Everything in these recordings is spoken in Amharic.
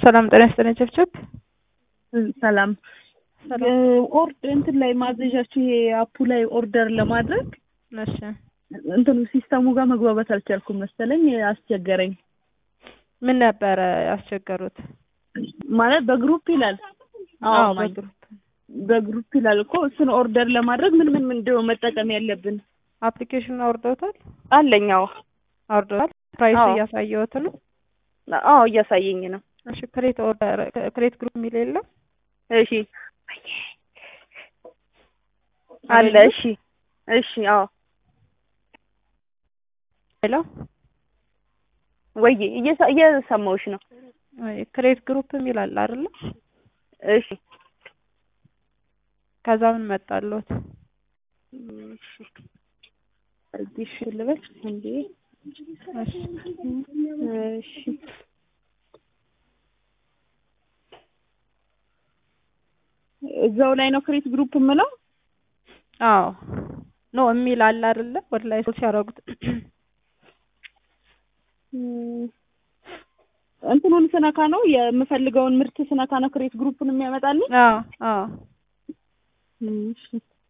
ሰላም ጤና ይስጥልኝ ቸብቸብ ሰላም ሰላም ኦርድ እንትን ላይ ማዘዣችሁ ይሄ አፑ ላይ ኦርደር ለማድረግ እሺ እንትኑ ሲስተሙ ጋር መግባባት አልቻልኩም መሰለኝ አስቸገረኝ። ምን ነበረ ያስቸገሩት? ማለት በግሩፕ ይላል። አዎ ማይ- በግሩፕ በግሩፕ ይላል እኮ እሱን ኦርደር ለማድረግ ምን ምን ምንድነው መጠቀም ያለብን? አፕሊኬሽን አውርደውታል አለኝ። አዎ አውርደውታል ፕራይስ አዎ። እያሳየሁት ነው አዎ እያሳየኝ ነው። እሺ ክሬት ኦርደር ክሬት ግሩፕ የሚል የለም እሺ አለ። እሺ እሺ አዎ ሄሎ ወይ እየሰ- እየሰማሁሽ ነው። ክሬት ግሩፕ የሚል አለ አይደለ እሺ ከዛ ምን መጣለት እሺ እዚህ እሺ ልበል እንዴ? እሺ እሺ እዛው ላይ ነው ክሬት ግሩፕ የምለው። አዎ ኖ የሚል አለ አይደለ ወደ ላይ ሶል ሲያደርጉት እም፣ እንትኑን ስነካ ነው የምፈልገውን ምርት ስነካ ነው ክሬት ግሩፕን የሚያመጣልኝ። አዎ አዎ እሺ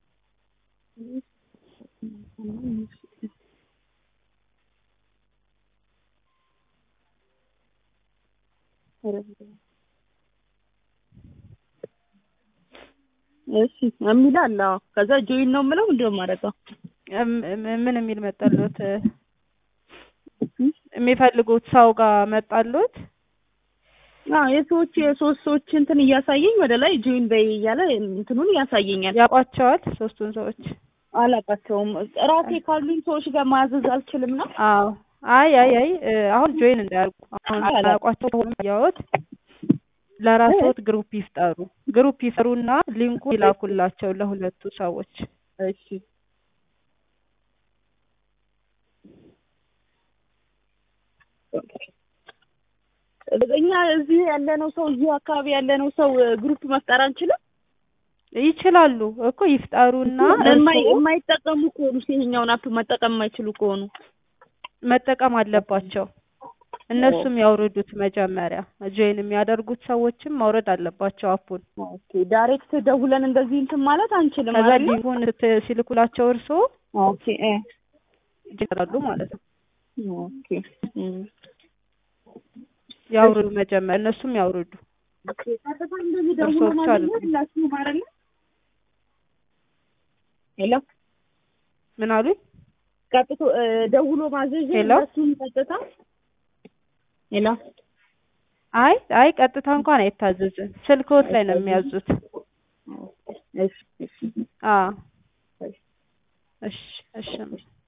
እሺ የሚል አለ። አዎ ከዛ ጆይን ነው የምለው እንደውም ማረገው እም- እም- ምን የሚል መጣለት የሚፈልጉት ሰው ጋር መጣሉት አዎ የሰዎች የሶስት ሰዎች እንትን እያሳየኝ ወደ ላይ ጆይን በይ እያለ እንትኑን ያሳየኛል። ያውቋቸዋል ሶስቱን ሰዎች አላውቃቸውም። ራሴ ካሉኝ ሰዎች ጋር ማዘዝ አልችልም ነው። አዎ አይ አይ አይ እ፣ አሁን ጆይን እንዳያርጉ አሁን አላውቋቸው ያወት ለራስዎት ግሩፕ ይፍጠሩ ግሩፕ ይፍጠሩና ሊንኩ ይላኩላቸው ለሁለቱ ሰዎች እሺ እኛ እዚህ ያለነው ሰው እዚሁ አካባቢ ያለነው ሰው ግሩፕ መፍጠር አንችልም። ይችላሉ እኮ ይፍጠሩና የማይ- እርስዎ የማይጠቀሙ ከሆኑ ይሄኛውን አፕ መጠቀም የማይችሉ ከሆኑ መጠቀም አለባቸው እነሱም ያውርዱት መጀመሪያ ጆይን የሚያደርጉት ሰዎችም ማውረድ አለባቸው አፑን ኦኬ ዳይሬክት ደውለን እንደዚህ እንትን ማለት አንችልም ከዛ አይደል? ሊንኩን ስት- ሲልኩላቸው እርስዎ ኦኬ እ ይጀምራሉ ማለት ነው ኦኬ እም። ያውርዱ መጀመሪያ እነሱም ያውርዱ ቀጥታ እንደዚህ እርስዎ ደውለን ብቻ አይደለ? አይደለም። ሁላችሁም አይደለ? ሄሎ ምን አሉኝ ቀጥቶ እ፣ ደውሎ ማዘዝ ሄሎ? ሁላችሁም ቀጥታ ሄሎ አይ አይ ቀጥታ እንኳን አይታዘዝም ስልክዎት ላይ ነው የሚያዙት እሺ እሺ አዎ እሺ እሺ